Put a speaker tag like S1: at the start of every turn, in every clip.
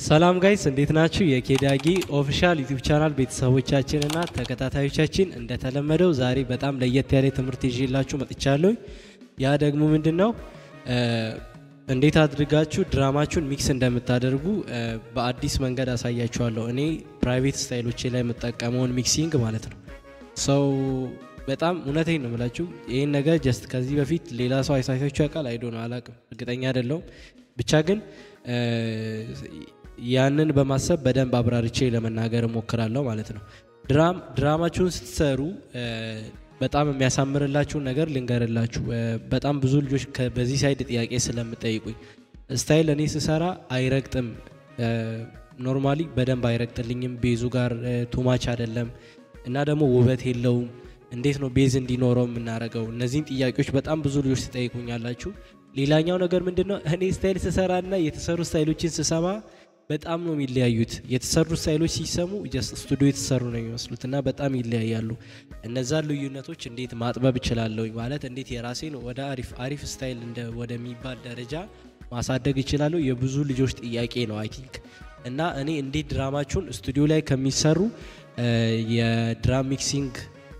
S1: ሰላም ጋይስ እንዴት ናችሁ? የኬዳጊ ኦፊሻል ዩቲዩብ ቻናል ቤተሰቦቻችንና ተከታታዮቻችን እንደተለመደው ዛሬ በጣም ለየት ያለ ትምህርት ይዤላችሁ መጥቻለሁ። ያ ደግሞ ምንድን ነው እንዴት አድርጋችሁ ድራማችሁን ሚክስ እንደምታደርጉ በአዲስ መንገድ አሳያችኋለሁ። እኔ ፕራይቬት ስታይሎቼ ላይ የምጠቀመውን ሚክሲንግ ማለት ነው። ሰው በጣም እውነቴን ነው የምላችሁ ይህን ነገር ጀስት ከዚህ በፊት ሌላ ሰው አይሳሳችሁ ያውቃል አይዶ ነው አላቅም፣ እርግጠኛ አይደለሁም። ብቻ ግን ያንን በማሰብ በደንብ አብራርቼ ለመናገር እሞክራለሁ ማለት ነው። ድራም ድራማችሁን ስትሰሩ በጣም የሚያሳምርላችሁን ነገር ልንገርላችሁ። በጣም ብዙ ልጆች በዚህ ሳይድ ጥያቄ ስለምጠይቁኝ ስታይል እኔ ስሰራ አይረግጥም፣ ኖርማሊ በደንብ አይረግጥልኝም፣ ቤዙ ጋር ቱማች አይደለም እና ደግሞ ውበት የለውም። እንዴት ነው ቤዝ እንዲኖረው የምናደርገው? እነዚህን ጥያቄዎች በጣም ብዙ ልጆች ትጠይቁኛላችሁ። ሌላኛው ነገር ምንድን ነው እኔ ስታይል ስሰራና የተሰሩ ስታይሎችን ስሰማ በጣም ነው የሚለያዩት። የተሰሩ ስታይሎች ሲሰሙ ጀስት ስቱዲዮ የተሰሩ ነው የሚመስሉት እና በጣም ይለያያሉ። እነዛን ልዩነቶች እንዴት ማጥበብ እችላለሁ ማለት እንዴት የራሴን ወደ አሪፍ አሪፍ ስታይል እንደ ወደሚባል ደረጃ ማሳደግ እችላለሁ የብዙ ልጆች ጥያቄ ነው አይ ቲንክ እና እኔ እንዴት ድራማችሁን ስቱዲዮ ላይ ከሚሰሩ የድራም ሚክሲንግ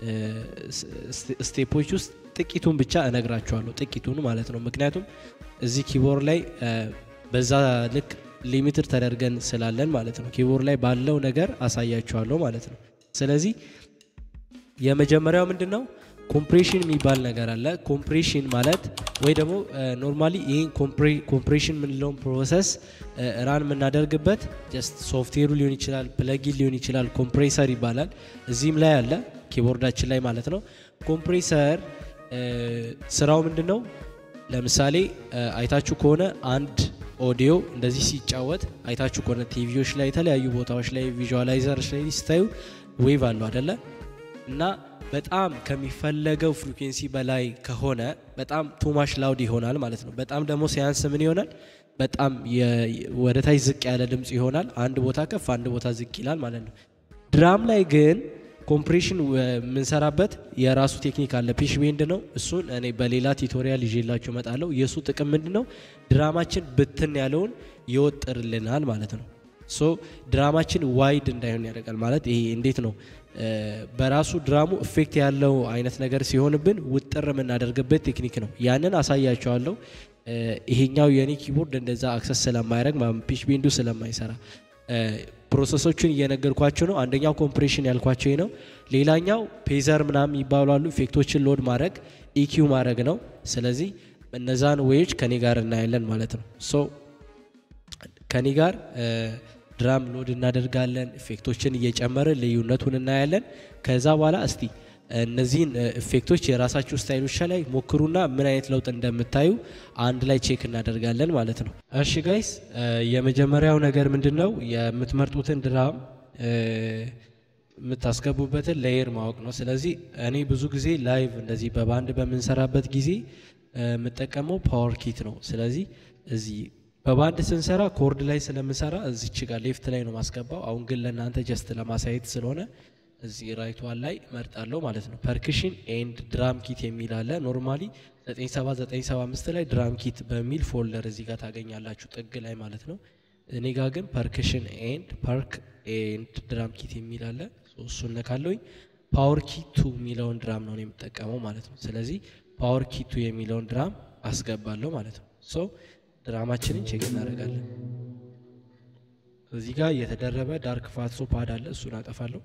S1: ስቴፖች ውስጥ ጥቂቱን ብቻ እነግራችኋለሁ። ጥቂቱን ማለት ነው። ምክንያቱም እዚህ ኪቦርድ ላይ በዛ ልክ ሊሚትድ ተደርገን ስላለን ማለት ነው። ኪቦርድ ላይ ባለው ነገር አሳያችኋለሁ ማለት ነው። ስለዚህ የመጀመሪያው ምንድን ነው ኮምፕሬሽን የሚባል ነገር አለ። ኮምፕሬሽን ማለት ወይ ደግሞ ኖርማሊ ይህን ኮምፕሬሽን የምንለውን ፕሮሰስ ራን የምናደርግበት ጀስት ሶፍትዌሩ ሊሆን ይችላል፣ ፕለጊን ሊሆን ይችላል። ኮምፕሬሰር ይባላል። እዚህም ላይ አለ ኪቦርዳችን ላይ ማለት ነው። ኮምፕሬሰር ስራው ምንድን ነው? ለምሳሌ አይታችሁ ከሆነ አንድ ኦዲዮ እንደዚህ ሲጫወት አይታችሁ ከሆነ ቲቪዎች ላይ የተለያዩ ቦታዎች ላይ ቪዥዋላይዘሮች ላይ ስታዩ ዌቭ አለው አደለ እና በጣም ከሚፈለገው ፍሪኩንሲ በላይ ከሆነ በጣም ቱማሽ ላውድ ይሆናል ማለት ነው። በጣም ደግሞ ሲያንስ ምን ይሆናል? በጣም ወደ ታች ዝቅ ያለ ድምፅ ይሆናል። አንድ ቦታ ከፍ፣ አንድ ቦታ ዝቅ ይላል ማለት ነው። ድራም ላይ ግን ኮምፕሬሽን የምንሰራበት የራሱ ቴክኒክ አለ። ፒሽ ቤንድ ነው። እሱን እኔ በሌላ ቱቶሪያል ይዤላችሁ እመጣለሁ። የእሱ ጥቅም ምንድን ነው? ድራማችን ብትን ያለውን ይወጥርልናል ማለት ነው። ሶ ድራማችን ዋይድ እንዳይሆን ያደርጋል ማለት ይሄ እንዴት ነው? በራሱ ድራሙ ኢፌክት ያለው አይነት ነገር ሲሆንብን ውጥር የምናደርግበት ቴክኒክ ነው። ያንን አሳያቸዋለሁ። ይሄኛው የኔ ኪቦርድ እንደዛ አክሰስ ስለማያደርግ ፒሽ ቤንዱ ስለማይሰራ ፕሮሰሶቹን እየነገርኳቸው ነው። አንደኛው ኮምፕሬሽን ያልኳቸው ነው። ሌላኛው ፔዘር ምናምን ይባላሉ። ኢፌክቶችን ሎድ ማድረግ ኢኪው ማድረግ ነው። ስለዚህ እነዛን ዌዎች ከኔ ጋር እናያለን ማለት ነው። ሶ ከኔ ጋር ድራም ሎድ እናደርጋለን። ኢፌክቶችን እየጨመርን ልዩነቱን እናያለን። ከዛ በኋላ እስቲ እነዚህን ኢፌክቶች የራሳችሁ ስታይሎች ላይ ሞክሩና ምን አይነት ለውጥ እንደምታዩ አንድ ላይ ቼክ እናደርጋለን ማለት ነው። እሺ ጋይስ፣ የመጀመሪያው ነገር ምንድን ነው? የምትመርጡትን ድራም የምታስገቡበትን ሌየር ማወቅ ነው። ስለዚህ እኔ ብዙ ጊዜ ላይቭ እንደዚህ በባንድ በምንሰራበት ጊዜ የምጠቀመው ፓወር ኪት ነው። ስለዚህ እዚህ በባንድ ስንሰራ ኮርድ ላይ ስለምሰራ እዚች ጋር ሌፍት ላይ ነው ማስገባው። አሁን ግን ለእናንተ ጀስት ለማሳየት ስለሆነ እዚህ ራይቷን ላይ መርጣለሁ ማለት ነው። ፐርክሽን ኤንድ ድራም ኪት የሚል አለ። ኖርማሊ 97975 ላይ ድራም ኪት በሚል ፎልደር እዚህ ጋር ታገኛላችሁ ጥግ ላይ ማለት ነው። እኔ ጋር ግን ፐርክሽን ኤንድ ፐርክ ኤንድ ድራም ኪት የሚል አለ። እሱ ነካለሁኝ። ፓወር ኪቱ የሚለውን ድራም ነው የምጠቀመው ማለት ነው። ስለዚህ ፓወር ኪቱ የሚለውን ድራም አስገባለሁ ማለት ነው። ሶ ድራማችንን ቼክ እናደርጋለን። እዚህ ጋር የተደረበ ዳርክ ፋትሶ ፓድ አለ። እሱን አጠፋለሁ።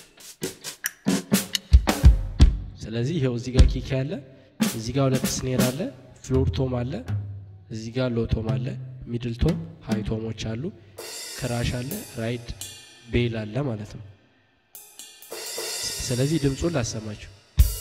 S1: ስለዚህ ይኸው እዚህ ጋር ኪክ ያለ፣ እዚህ ጋር ሁለት ስኔር አለ፣ ፍሎር ቶም አለ፣ እዚህ ጋር ሎ ቶም አለ፣ ሚድል ቶም ሃይ ቶሞች አሉ፣ ክራሽ አለ፣ ራይድ ቤል አለ ማለት ነው። ስለዚህ ድምፁን ላሰማችሁ።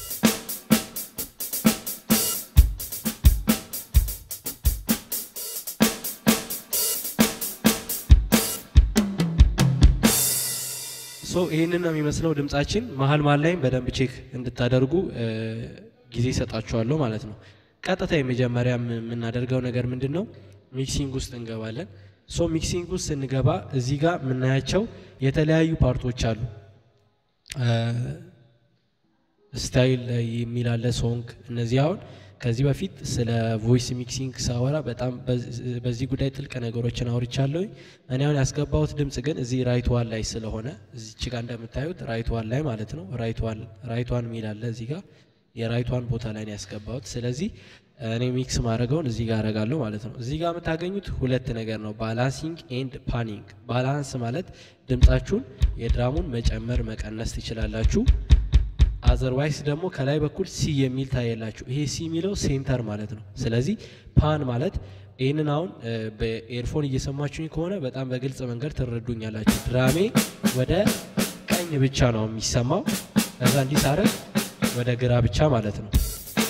S1: ሶ ይህንን ነው የሚመስለው ድምጻችን። መሀል መሀል ላይም በደንብ ቼክ እንድታደርጉ ጊዜ ይሰጣችኋለሁ ማለት ነው። ቀጥታ የመጀመሪያ የምናደርገው ነገር ምንድን ነው? ሚክሲንግ ውስጥ እንገባለን። ሶ ሚክሲንግ ውስጥ ስንገባ እዚህ ጋር የምናያቸው የተለያዩ ፓርቶች አሉ። ስታይል የሚል አለ፣ ሶንግ። እነዚህ አሁን ከዚህ በፊት ስለ ቮይስ ሚክሲንግ ሳወራ በጣም በዚህ ጉዳይ ጥልቅ ነገሮችን አውርቻለሁ። እኔ አሁን ያስገባሁት ድምፅ ግን እዚህ ራይት ዋን ላይ ስለሆነ እዚች ጋር እንደምታዩት ራይት ዋን ላይ ማለት ነው። ራይት ዋን የሚል አለ እዚህ ጋር የራይት ዋን ቦታ ላይ ነው ያስገባሁት። ስለዚህ እኔ ሚክስ ማድረገውን እዚህ ጋር አረጋለሁ ማለት ነው። እዚህ ጋር የምታገኙት ሁለት ነገር ነው፣ ባላንሲንግ ኤንድ ፓኒንግ። ባላንስ ማለት ድምጻችሁን የድራሙን መጨመር መቀነስ ትችላላችሁ። አዘርዋይስ ደግሞ ከላይ በኩል ሲ የሚል ታየላችሁ። ይሄ ሲ የሚለው ሴንተር ማለት ነው። ስለዚህ ፓን ማለት ይህንን አሁን በኤርፎን እየሰማችሁኝ ከሆነ በጣም በግልጽ መንገድ ትረዱኛላችሁ። ድራሜ ወደ ቀኝ ብቻ ነው የሚሰማው። ከዛ እንዲህ ሳረግ ወደ ግራ ብቻ ማለት ነው።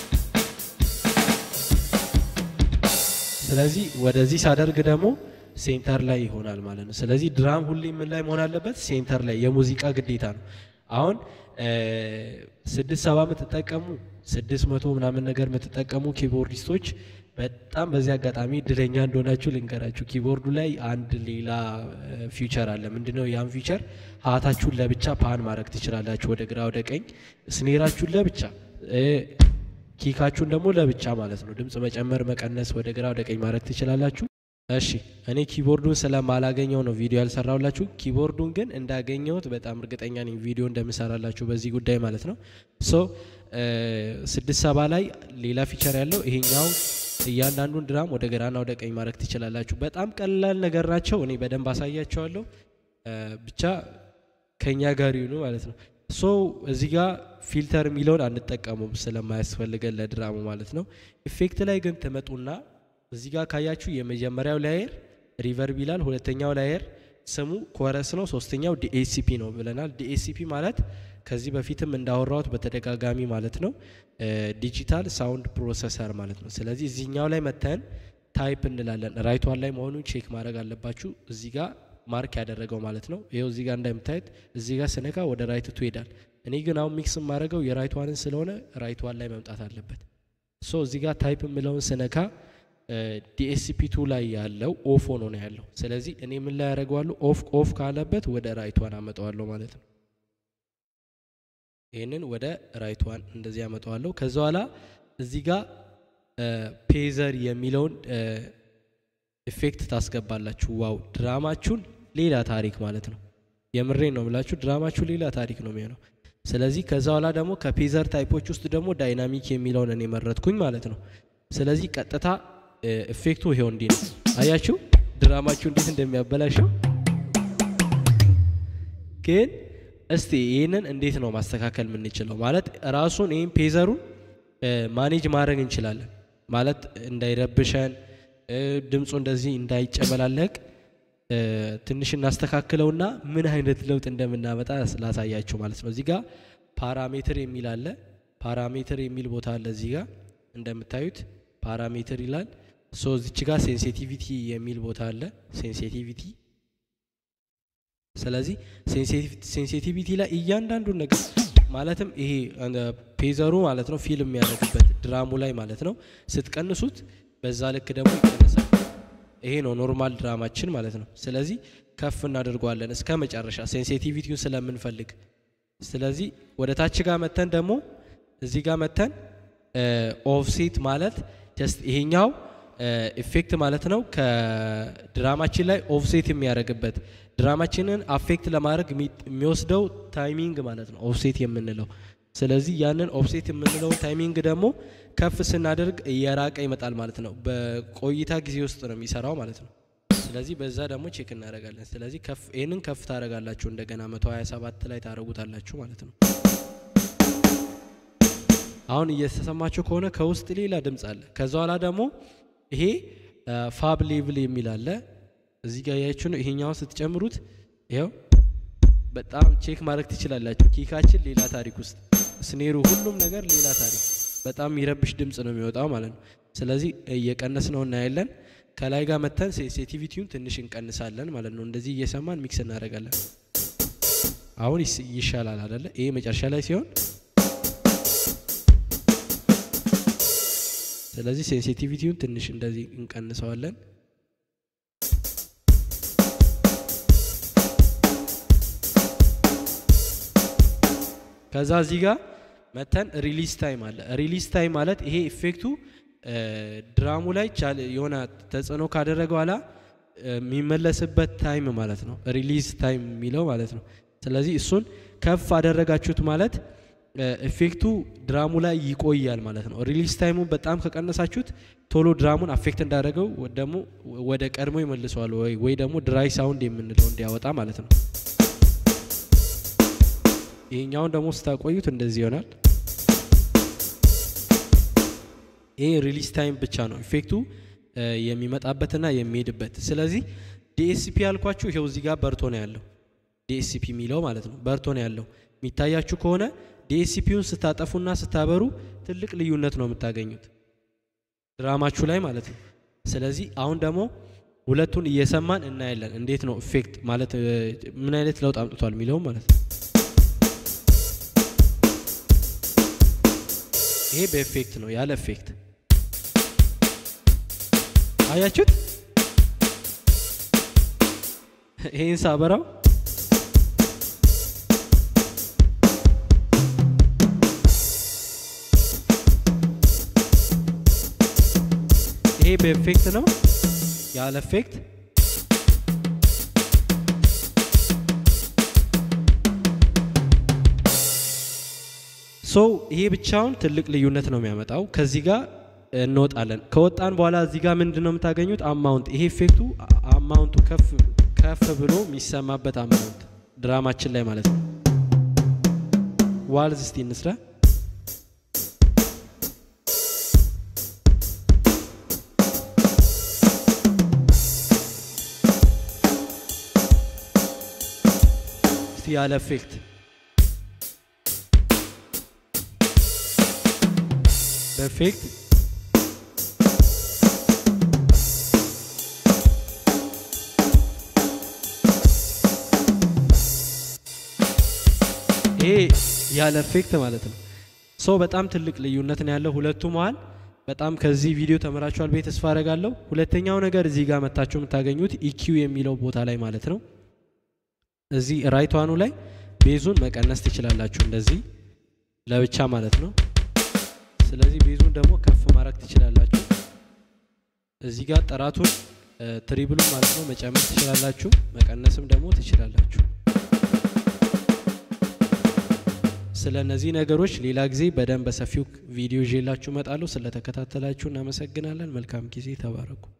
S1: ስለዚህ ወደዚህ ሳደርግ ደግሞ ሴንተር ላይ ይሆናል ማለት ነው። ስለዚህ ድራም ሁሌ ምን ላይ መሆን አለበት? ሴንተር ላይ የሙዚቃ ግዴታ ነው። አሁን ስድስት ሰባ የምትጠቀሙ ስድስት መቶ ምናምን ነገር የምትጠቀሙ ኪቦርዲስቶች በጣም በዚህ አጋጣሚ እድለኛ እንደሆናችሁ ልንገራችሁ። ኪቦርዱ ላይ አንድ ሌላ ፊውቸር አለ። ምንድነው? ያን ፊውቸር ሀታችሁን ለብቻ ፓን ማድረግ ትችላላችሁ፣ ወደ ግራ ወደ ቀኝ። ስኔራችሁን ለብቻ ኪካችሁን ደግሞ ለብቻ ማለት ነው። ድምፅ መጨመር መቀነስ፣ ወደ ግራ ወደ ቀኝ ማድረግ ትችላላችሁ። እሺ እኔ ኪቦርዱን ስለማላገኘው ነው ቪዲዮ ያልሰራሁላችሁ። ኪቦርዱን ግን እንዳገኘሁት በጣም እርግጠኛ ነኝ ቪዲዮ እንደምሰራላችሁ በዚህ ጉዳይ ማለት ነው። ሶ ስድስት ሰባ ላይ ሌላ ፊቸር ያለው ይሄኛው እያንዳንዱን ድራም ወደ ግራና ወደ ቀኝ ማድረግ ትችላላችሁ። በጣም ቀላል ነገር ናቸው። እኔ በደንብ አሳያቸዋለሁ። ብቻ ከኛ ጋር ይሁኑ ማለት ነው። ሶ እዚህ ጋር ፊልተር የሚለውን አንጠቀሙም ስለማያስፈልገን ለድራሙ ማለት ነው። ኢፌክት ላይ ግን ትመጡና እዚህ ጋር ካያችሁ የመጀመሪያው ላየር ሪቨርብ ይላል። ሁለተኛው ላየር ስሙ ኮረስ ነው። ሶስተኛው ዲኤሲፒ ነው ብለናል። ዲኤሲፒ ማለት ከዚህ በፊትም እንዳወራሁት በተደጋጋሚ ማለት ነው ዲጂታል ሳውንድ ፕሮሰሰር ማለት ነው። ስለዚህ እዚህኛው ላይ መተን ታይፕ እንላለን። ራይት ዋን ላይ መሆኑን ቼክ ማድረግ አለባችሁ። እዚህ ጋር ማርክ ያደረገው ማለት ነው። ይኸው እዚህ ጋር እንደምታዩት እዚህ ጋር ስነካ ወደ ራይት ቱ ይሄዳል። እኔ ግን አሁን ሚክስ የማደርገው የራይት ዋንን ስለሆነ ራይት ዋን ላይ መምጣት አለበት። ሶ እዚህ ጋር ታይፕ የምለውን ስነካ ዲኤስፒ ቱ ላይ ያለው ኦፍ ሆኖ ነው ያለው። ስለዚህ እኔ ምን ላይ ያደርገዋለሁ? ኦፍ ኦፍ ካለበት ወደ ራይት ዋን አመጣዋለሁ ማለት ነው። ይህንን ወደ ራይት ዋን እንደዚህ አመጣዋለሁ። ከዛ በኋላ እዚህ ጋር ፔዘር የሚለውን ኢፌክት ታስገባላችሁ። ዋው ድራማችሁን ሌላ ታሪክ ማለት ነው። የምሬን ነው ብላችሁ ድራማችሁ ሌላ ታሪክ ነው የሚሆነው። ስለዚህ ከዛ በኋላ ደግሞ ከፔዘር ታይፖች ውስጥ ደግሞ ዳይናሚክ የሚለውን እኔ መረጥኩኝ ማለት ነው። ስለዚህ ቀጥታ ኢፌክቱ ይሄው እንዲህ ነው። አያችሁ ድራማችሁ እንዴት እንደሚያበላሸው። ግን እስቲ ይህንን እንዴት ነው ማስተካከል የምንችለው? ማለት ራሱን ይህን ፔዘሩን ማኔጅ ማድረግ እንችላለን ማለት እንዳይረብሸን ድምፁ እንደዚህ እንዳይጨመላለቅ ትንሽ እናስተካክለውና ምን አይነት ለውጥ እንደምናመጣ ላሳያችሁ ማለት ነው። እዚህ ጋር ፓራሜትር የሚል አለ። ፓራሜትር የሚል ቦታ አለ እዚህ ጋር እንደምታዩት ፓራሜትር ይላል። ሶ እዚች ጋር ሴንሲቲቪቲ የሚል ቦታ አለ። ሴንሲቲቪቲ ስለዚህ ሴንሲቲቪቲ ላይ እያንዳንዱን ነገር ማለትም ይሄ ፔዘሩ ማለት ነው ፊልም የሚያደርግበት ድራሙ ላይ ማለት ነው ስትቀንሱት በዛ ልክ ደግሞ ይቀንሳል። ይሄ ነው ኖርማል ድራማችን ማለት ነው። ስለዚህ ከፍ እናደርገዋለን እስከ መጨረሻ ሴንሲቲቪቲውን ስለምንፈልግ። ስለዚህ ወደ ታች ጋር መተን ደግሞ እዚህ ጋር መተን ኦፍሴት ማለት ጀስት ይሄኛው ኢፌክት ማለት ነው ከድራማችን ላይ ኦፍሴት የሚያደርግበት ድራማችንን አፌክት ለማድረግ የሚወስደው ታይሚንግ ማለት ነው ኦፍሴት የምንለው። ስለዚህ ያንን ኦፍሴት የምንለው ታይሚንግ ደግሞ ከፍ ስናደርግ እየራቀ ይመጣል ማለት ነው። በቆይታ ጊዜ ውስጥ ነው የሚሰራው ማለት ነው። ስለዚህ በዛ ደግሞ ቼክ እናደርጋለን። ስለዚህ ይህንን ከፍ ታደርጋላችሁ እንደገና 127 ላይ ታደርጉታላችሁ ማለት ነው። አሁን እየተሰማችሁ ከሆነ ከውስጥ ሌላ ድምፅ አለ። ከዛ ኋላ ደግሞ ይሄ ፋብ ሌቭል የሚል አለ እዚህ ጋር ያያችሁ ነው። ይሄኛውን ስትጨምሩት ይኸው በጣም ቼክ ማድረግ ትችላላችሁ። ኪካችን ሌላ ታሪክ ውስጥ ስኔሩ፣ ሁሉም ነገር ሌላ ታሪክ፣ በጣም የሚረብሽ ድምፅ ነው የሚወጣው ማለት ነው። ስለዚህ እየቀነስ ነው እናያለን። ከላይ ጋር መተን ሴንሲቲቪቲውን ትንሽ እንቀንሳለን ማለት ነው። እንደዚህ እየሰማን ሚክስ እናደርጋለን። አሁን ይሻላል አደለ? ይሄ መጨረሻ ላይ ሲሆን ስለዚህ ሴንሲቲቪቲውን ትንሽ እንደዚህ እንቀንሰዋለን። ከዛ እዚህ ጋር መተን ሪሊዝ ታይም አለ። ሪሊዝ ታይም ማለት ይሄ ኢፌክቱ ድራሙ ላይ የሆነ ተጽዕኖ ካደረገ በኋላ የሚመለስበት ታይም ማለት ነው። ሪሊዝ ታይም የሚለው ማለት ነው። ስለዚህ እሱን ከፍ አደረጋችሁት ማለት ኢፌክቱ ድራሙ ላይ ይቆያል ማለት ነው። ሪሊዝ ታይሙን በጣም ከቀነሳችሁት ቶሎ ድራሙን አፌክት እንዳደረገው ደግሞ ወደ ቀድሞ ይመልሰዋል ወይ ወይ ደግሞ ድራይ ሳውንድ የምንለው እንዲያወጣ ማለት ነው። ይሄኛውን ደግሞ ስታቆዩት እንደዚህ ይሆናል። ይሄ ሪሊዝ ታይም ብቻ ነው ኢፌክቱ የሚመጣበትና የሚሄድበት። ስለዚህ ዲኤስፒ ያልኳችሁ ይሄው እዚህ ጋር በርቶ ነው ያለው። ዲኤስፒ የሚለው ማለት ነው በርቶ ነው ያለው። የሚታያችሁ ከሆነ ዲኤስፒውን ስታጠፉና ስታበሩ ትልቅ ልዩነት ነው የምታገኙት ድራማችሁ ላይ ማለት ነው። ስለዚህ አሁን ደግሞ ሁለቱን እየሰማን እናያለን። እንዴት ነው ኢፌክት ማለት ምን አይነት ለውጥ አምጥቷል የሚለውም ማለት ነው። ይሄ በኢፌክት ነው ያለ ኢፌክት አያችሁት? ይሄን ሳበራው ይሄ በኢፌክት ነው ያለ ኢፌክት ሶ ይሄ ብቻውን ትልቅ ልዩነት ነው የሚያመጣው። ከዚህ ጋር እንወጣለን። ከወጣን በኋላ እዚህ ጋር ምንድን ነው የምታገኙት? አማውንት ይሄ ኢፌክቱ አማውንቱ ከፍ ከፍ ብሎ የሚሰማበት አማውንት ድራማችን ላይ ማለት ነው። ዋልዝ እስቲ እንስራ። እስቲ ያለ ኢፌክት በኢፌክት ይሄ ያለ ኢፌክት ማለት ነው። ሰው በጣም ትልቅ ልዩነት ነው ያለው ሁለቱ መሀል። በጣም ከዚህ ቪዲዮ ተምራችኋል ብዬ ተስፋ አደርጋለሁ። ሁለተኛው ነገር እዚህ ጋር መታችሁ የምታገኙት ኢኪው የሚለው ቦታ ላይ ማለት ነው። እዚህ ራይቷኑ ላይ ቤዙን መቀነስ ትችላላችሁ፣ እንደዚህ ለብቻ ማለት ነው። ስለዚህ ቤዙን ደግሞ ከፍ ማድረግ ትችላላችሁ። እዚህ ጋር ጥራቱን ትሪብሉ ማለት ነው መጨመር ትችላላችሁ፣ መቀነስም ደግሞ ትችላላችሁ። ስለ እነዚህ ነገሮች ሌላ ጊዜ በደንብ በሰፊው ቪዲዮ ይዤላችሁ እመጣለሁ። ስለተከታተላችሁ እናመሰግናለን። መልካም ጊዜ፣ ተባረኩ።